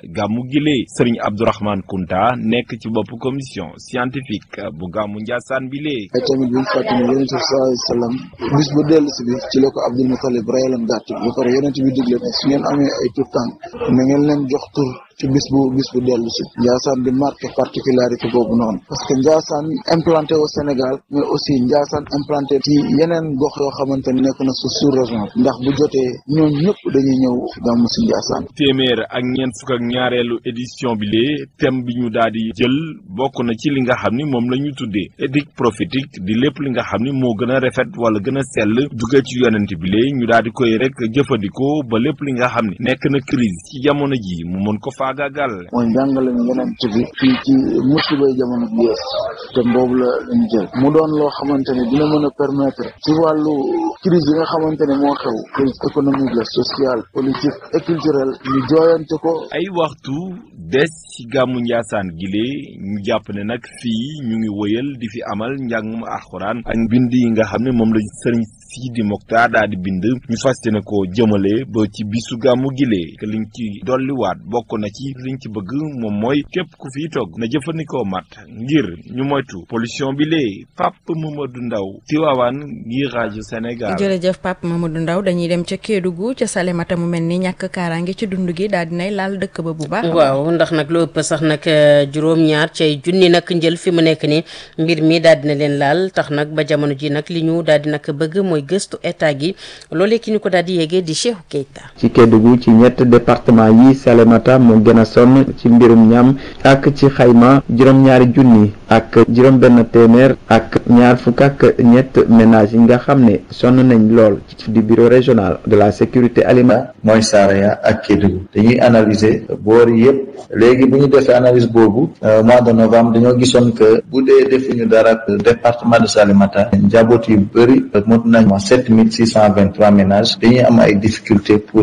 gàmmu gile sëriñ Abdourahmane Kunta nekk ci bopp commission scientifique bu gàmmu Njaasaan bi lee ay tamit buñ fàtte ne yonente bi sallallahu alayhi wa sallam bis bu dellu si bi ci la ko Abdul Mutalib rayaloon gàtt bi ba pare yonente bi digle ne su ngeen amee ay tur tànk na ngeen leen jox tur ci bis bu bis bu dellu si Ndiassane di marqué particularité boobu noonu parce que Ndiassane implanté au Sénégal mais aussi Ndiassane implanté ci yeneen gox yoo xamante ne nekk na su sous région ndax bu jotee ñoom ñëpp dañuy ñëw gàmmu si Ndiassane téeméer ak ñeent fukk ak ñaareelu édition bi lee thème bi ñu daal di jël bokk na ci li nga xam ni moom la ñu tuddee éthique prophétique di lépp li nga xam ni moo gën a rafet wala gën a sell duggee ci yonent bi lee ñu daal di koy rek jëfandikoo ba lépp li nga xam ni nekk na crise ci jamono ji mu mën ko faagaagal mooy njàngale mi yeneen bi fii ci musibay jamono bi yees te boobu la lañu jël mu doon loo xamante ne dina mën a permettre ci wàllu crise yi nga xamante ne moo xew crise économique la sociale politique et culturelle ñu jooyante ko ay waxtu des ci gàmmu Njaasaan gile ñu jàpp ne nag fii ñu ngi wëyal di fi amal njàngum alxuraan ak bind yi nga xam ne moom la sëriñ Sidi Mokhtar daal di bind ñu fas yéene ko jëmale ba ci bisu gàmmu gile que liñ ci dolliwaat bokk na ci liñ ci bëgg moom mooy képp ku fiy togg na jëfandikoo mat ngir ñu moytu pollution bi lee Pape Mamadou Ndaw Tivaouane ngir rajo Sénégal. jërëjëf Pape Mamadou Ndaw dañuy dem ca Kédougou ca Salémata mu mel ni ñàkk kaaraange ci dund gi daal dinay laal dëkk ba bu baax. waaw ndax nag lu ëpp sax nag juróom-ñaar cay junni nag njël fi mu nekk ni mbir mi daal dina leen laal tax nag ba jamono ji nag li ñu daal di nag bëgg mooy gëstu état gi loolee ki ñu ko daal di yéegee di Cheikhou Keita. ci Kédougou ci ñett département yi Salémata moo gën a sonn ci mbirum ñam ak ci xayma juróom-ñaari junni ak juróom-benn téeméer ak ñaar fukk ak ñett ménages yi nga xam ne sonn nañ lool ci du bureau régional de la sécurité alimentaire. mooy Saraya ak Kédougou dañuy analyser boor yëpp léegi bu ñu defee analyse boobu mois de novembre dañoo gisoon que bu dee defuñu dara département de Salémata njaboot yu bëri mot nañ sept mille six cent vingt trois ménages dañuy am ay difficultés pour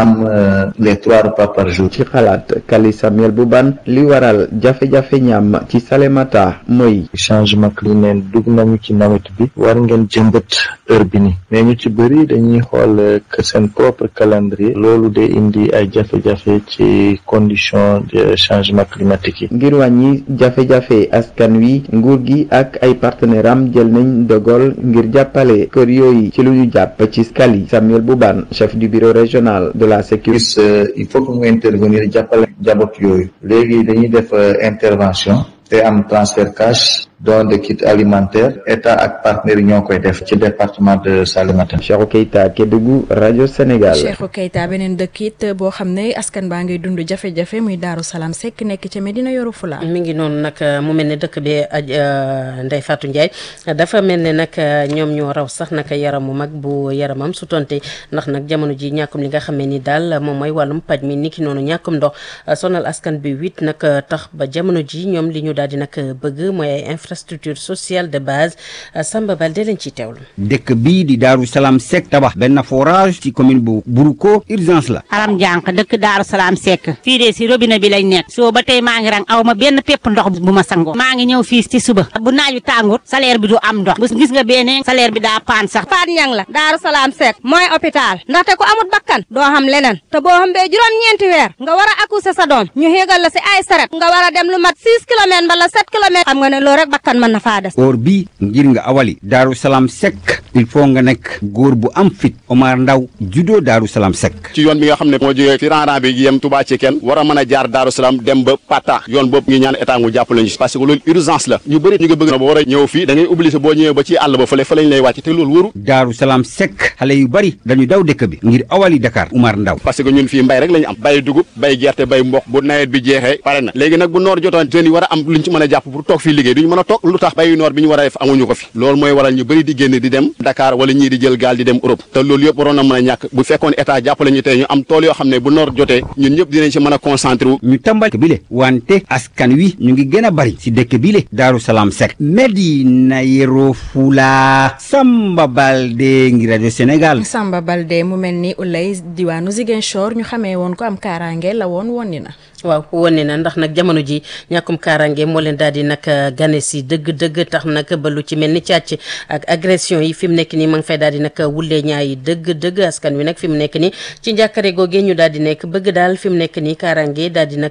am les trois repas par jour. ci xalaat Kali Samuel Bouban li waral jafe-jafe ñam ci Salémata mooy. changement climatique dugg nañu ci nawet bi war ngeen jëmbat heure bi ni mais ñu ci bëri dañuy xool que seen propre calendrier loolu day indi ay jafe-jafe ci condition de changement climatique yi. ngir wàññi jafe-jafe askan wi nguur gi ak ay partenaires am jël nañ dogal ngir jàppale kër yooyu ci lu ñu jàpp ci Kali Samuel Bouban chef du bureau régional de la sécurité. il faut que mu intervenir jàppale njaboot yooyu léegi dañuy def intervention te am transfert cash don de kit alimentaire état ak partenaires yi ñoo koy def ci département de Salémata. Cheikhou Keita Kédougou rajo Sénégal. Cheikhou Keita beneen dëkk it boo xam ne askan baa ngay dund jafe-jafe muy Daaru Salaam Seck nekk ca Medina Yoro Fula. mi ngi noonu nag mu mel ne dëkk bi Ndeye Fatou Ndiaye dafa mel ne nag ñoom ñoo raw sax nag yaramu mag bu yaramam su tonte ndax nag jamono ji ñàkkum li nga xamee ni daal moom mooy wàllum paj mi niki noonu ñàkkum ndox sonal askan bi wit nag tax ba jamono ji ñoom li ñu daal di nag bëgg mooy ay infrastructure sociale de base Samba Balde lañ ciy teewlu. dëkk bii di Daaru Salaam Seck tabax benn forage ci commune bu Buruko urgence la. aram jànq dëkk Daaru Salaam Seck fii de si robinet bi lañ nekk soo ba tey maa ngi rang aw ma benn pépp ndox bu ma sangoo maa ngi ñëw fii ci suba bu naaju tàngut salaire bi du am ndox bu gis nga beneen salaire bi daa paan sax Faat Ñang la Daaru Salaam Seck mooy hôpital ndaxte ku amut bakkan doo xam leneen te boo xam bee juróom-ñeenti weer nga war a accoucher sa doom ñu xéegal la si ay saret nga war a dem lu mat 6 kilomètres mbala 7 kilomètres xam nga ne loolu rek bakkan mën na faa des or bi ngir nga awali Daaru Salaam Seck il faut nga nekk góor bu am fit Omar Ndaw judo Daaru Salaam Seck ci yoon bi nga xam ne moo jógee ci rang-rang bi yem Touba ci kenn war a mën a jaar Daaru Salaam dem ba Pata yoon boobu ngi ñaan état ngu jàppale ñu parce que loolu urgence la ñu bëri ñu ngi bëgg na ba war a ñëw fii da ngay obligé boo ñëwee ba ci àll ba fële fa lañ lay wàcc te loolu wëru Daaru Salaam Seck xale yu bari dañu daw dëkk bi ngir awali Dakar Omar Ndaw parce que ñun fii mbay rek la ñu am bay dugub bay gerte bay mboq bu nawet bi jeexee pare na léegi nag bu noor jotoon jeunes yi war a am luñ ci mën a jàpp pour toog fii liggéey duñu mën a toog lu tax bayu noor bi ñu war a def amuñu ko fi loolu mooy waral ñu bëri di génn di dem Dakar wala ñii di jël gaal di dem Europe te loolu yëpp waroon na mën a ñàkk bu fekkoon état jàppale ñu tey ñu am tool yoo xam ne bu noor jotee ñun ñëpp dinañ ci mën a concentré wu ñu tàmbal dëkk bile wante askan wi ñu ngi gën a bari si dëkk bile Daaru Salaam Seck Medina Yoro Fula Samba Balde ngi rajo Sénégal Samba Balde mu mel ni ulay diwaanu Ziguinchor ñu xamee woon ko am kaaraange la woon wonni na waaw wane na ndax nag jamono ji ñàkkum kaaraange moo leen daal di nag gane si dëgg-dëgg tax nag ba lu ci mel ni càcc ak agression yi fi mu nekk nii ma ngi fay daal di nag wulee ñaayi dëgg-dëgg askan wi nag fi mu nekk nii ci njàkkare googee ñu daal di nekk bëgg daal fi mu nekk nii kaaraange daal di nag